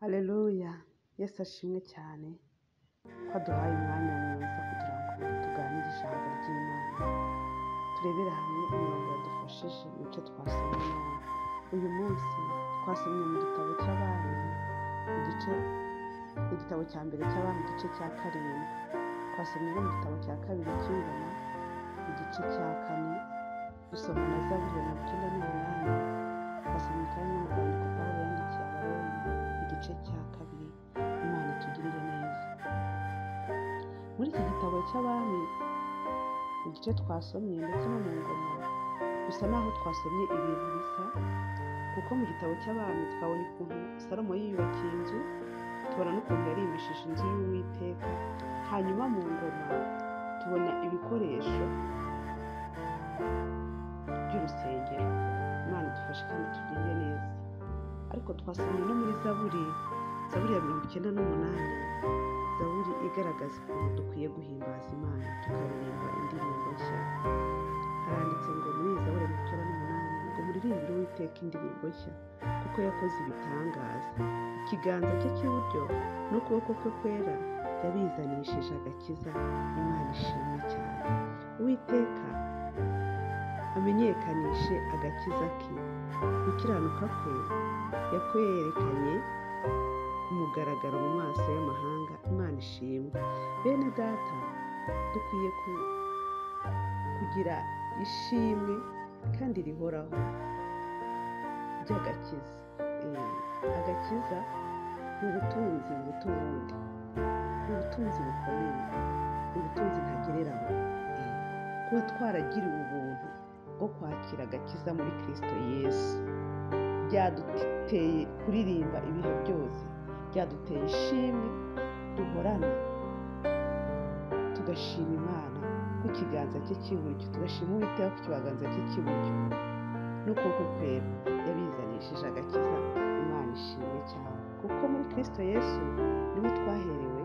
Haleluya! Yesu ashimwe cyane ko aduhaye umwanya mwiza kugira ngo tuganire ijambo ry'Imana, turebere hamwe imirongo yadufashije mu byo twasomye. Uyu munsi twasomye mu gitabo cy'Abami, igice igitabo cya mbere cy'Abami igice cya karindwi, twasomye no mu gitabo cya kabiri cy'Ingoma igice cya kane, dusoma na Zaburi mirongo icyenda n'umunani, twasomye kandi no mu rwandiko Pawulo yandikiye Abaroma igice cya kabiri, Imana itugirire neza. Muri iki gitabo cy'Abami mu gice twasomye ndetse no mu Ngoma bisa naho twasomye ibintu bisa, kuko mu gitabo cy'Abami twabonye ukuntu Salomo yiyubakiye inzu, tubona n'ukuntu yarimbishije inzu y'Uwiteka, hanyuma mu Ngoma tubona ibikoresho by'urusengero. Imana idufashe kandi tugende neza. Ariko twasomye no muri Zaburi, Zaburi ya mirongo icyenda n'umunani, Zaburi igaragaza ukuntu dukwiye guhimbaza Imana tukaririmba indirimbo nshya. Haranditse ngo muri iyi Zaburi ya mirongo icyenda n'umunani ngo muririmbire Uwiteka indirimbo nshya kuko yakoze ibitangaza. Ikiganza cye cy'iburyo n'ukuboko kwe kwera yabizanishije agakiza. Imana ishimwe cyane. Uwiteka amenyekanishe agakiza ke gukiranuka kwe yakwerekanye ku mugaragaro mu maso y'amahanga imana ishimwe bene data dukwiye ku- kugira ishimwe kandi rihoraho ry'agakiza Eh, agakiza ni ubutunzi buruta ubundi ni ubutunzi bukomeye ni ubutunzi ntagereranywa Eh, kuba twaragiriwe ubuntu bwo kwakira agakiza muri kirisito yesu byaduteye kuririmba ibihe byose byaduteye ishimwe duhorana tugashima imana ku kiganza cye cy'iburyo tugashima uwiteka ku kiganza cye cy'iburyo n'ukuboko kwera yabizanishije agakiza imana ishimwe cyane kuko muri kirisito yesu niho twaherewe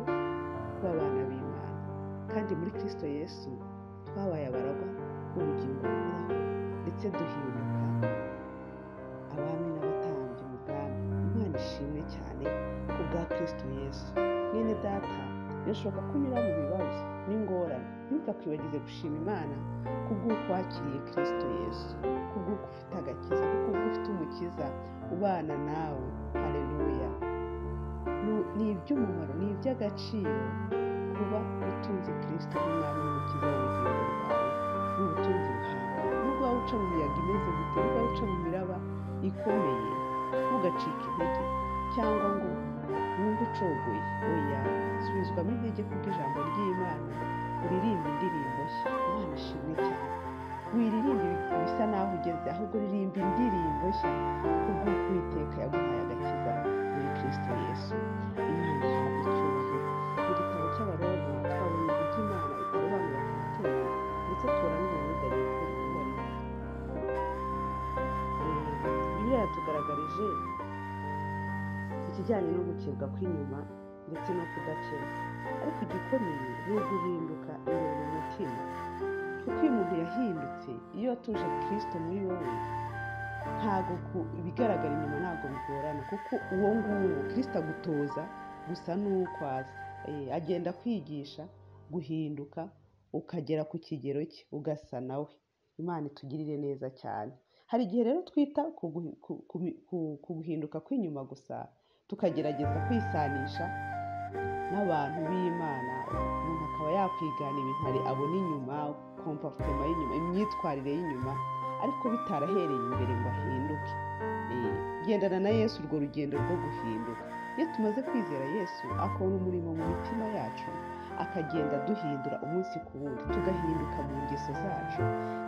kuba abana b'imana kandi muri kirisito yesu twabaye abaragwa b'ubugingo buhoraho ndetse duhinduka abami n'abatambyi mu bwami imana ishimwe cyane ku bwa kristo yesu mwene data birashoboka ko unyura mu bibazo n'ingorane ntukakwibagize gushima imana ku bw'uko wakiriye kristo yesu ku bw'uko ufite agakiza ku bw'uko ufite umukiza ubana nawe hareruya ni iby'umumaro ni iby'agaciro kuba utunze kristo nk'umwami n'umukiza w'ubugingo bwawe ni ubutunzi buhambaye nubwo waba uca mu miyaga imeze gute nubwo waba uca mu miraba ikomeye ntugacike intege cyangwa ngo wumve ucogoye oya subizwamo intege kuko ijambo ry'imana uririmba indirimbo nshya imana ishimwe cyane wiririmba ibisa naho ugeze ahubwo ririmba indirimbo nshya kubw'uko uwiteka yaguhaye agakiza muri kristo yesu imana ihabwa icyubahiro mu gitabo cy'abaroma twabonye uburyo imana itarobanura ku mutima ndetse tubona n'uburudani bw'ububari bibiliya yatugaragarije ikijyanye no gukebwa kw'inyuma ndetse no kudakeba ariko igikomeye ni uguhinduka imbere mu mutima kuko iyo umuntu yahindutse iyo watuje kirisito muri wowe ntabwo ku- ibigaragara inyuma ntabwo bigorana kuko uwo nguwo kirisito agutoza gusa n'uko azi Eh, agenda kwigisha guhinduka ukagera ku kigero cye ugasa nawe imana itugirire neza cyane hari igihe rero twita ku guhi- ku- ku- ku- ku guhinduka kw'inyuma gusa tukagerageza kwisanisha n'abantu b'imana umuntu akaba yakwigana ibintare abona inyuma kompafutema y'inyuma imyitwarire y'inyuma ariko bitarahereye imbere ngo ahinduke Eh, gendana na yesu urwo rugendo rwo guhinduka iyo tumaze kwizera yesu akora umurimo mu mitima yacu akagenda duhindura umunsi ku wundi tugahinduka mu ngeso zacu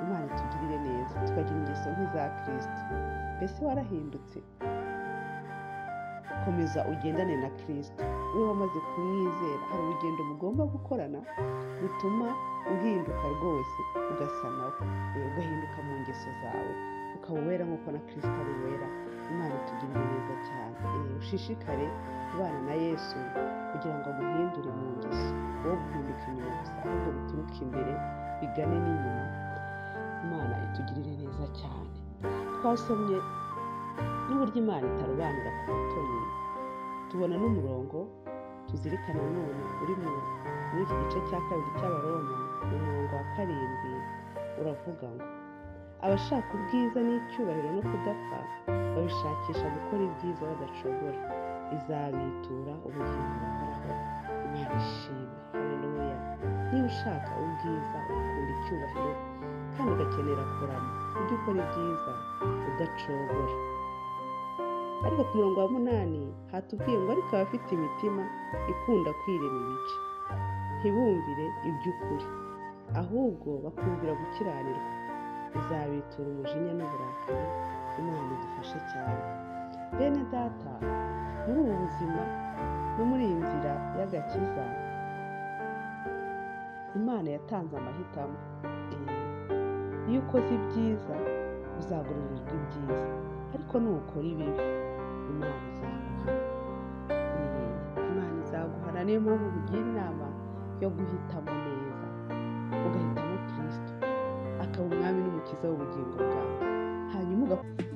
imana itugirire neza tukagira ingeso nk'iza kirisito mbese warahindutse komeza ugendane na kirisito we wamaze kumwizera hari urugendo mugomba gukorana rutuma uhinduka rwose ugasa nawe Eh, ugahinduka mu ngeso zawe ukaba uwera nk'uko na kirisito ari uwera imana itugirire neza cyane Eh, ushishikare kubana na yesu kugira ngo aguhindure mu ngeso wowe guhinduka inyuma gusa ahubwo bituruke imbere bigane n'inyuma imana twasomye n'uburyo imana itarobanura ku butoni tubona n'umurongo tuzirikana none uri mu muri iki gice cya kabiri cy'abaroma mu murongo wa karindwi uravuga ngo abashaka ubwiza n'icyubahiro no kudapfa babishakisha gukora ibyiza badacogora izabitura ubugingo buhoraho imana ishimwe haleluya niba ushaka ubwiza ukunda icyubahiro kandi ugakenera kurama ujye ukora ibyiza udacogora ariko ku murongo wa munani hatubwiye ngo ariko abafite imitima ikunda kwirema ibice ntibumvire iby'ukuri ahubwo bakumvira gukiranirwa izabitura umujinya n'uburakari imana idufashe cyane bene data muri ubu buzima no muri iyi nzira y'agakiza imana yatanze amahitamo iyo ukoze ibyiza uzagururirwa ibyiza ariko nukora ibibi imana izaguhana Eh, imana izaguhana niyo mpamvu bugira inama yo guhitamo neza ugahitamo kirisito akaba umwami n'umukiza w'ubugingo bwawe hanyuma ugakora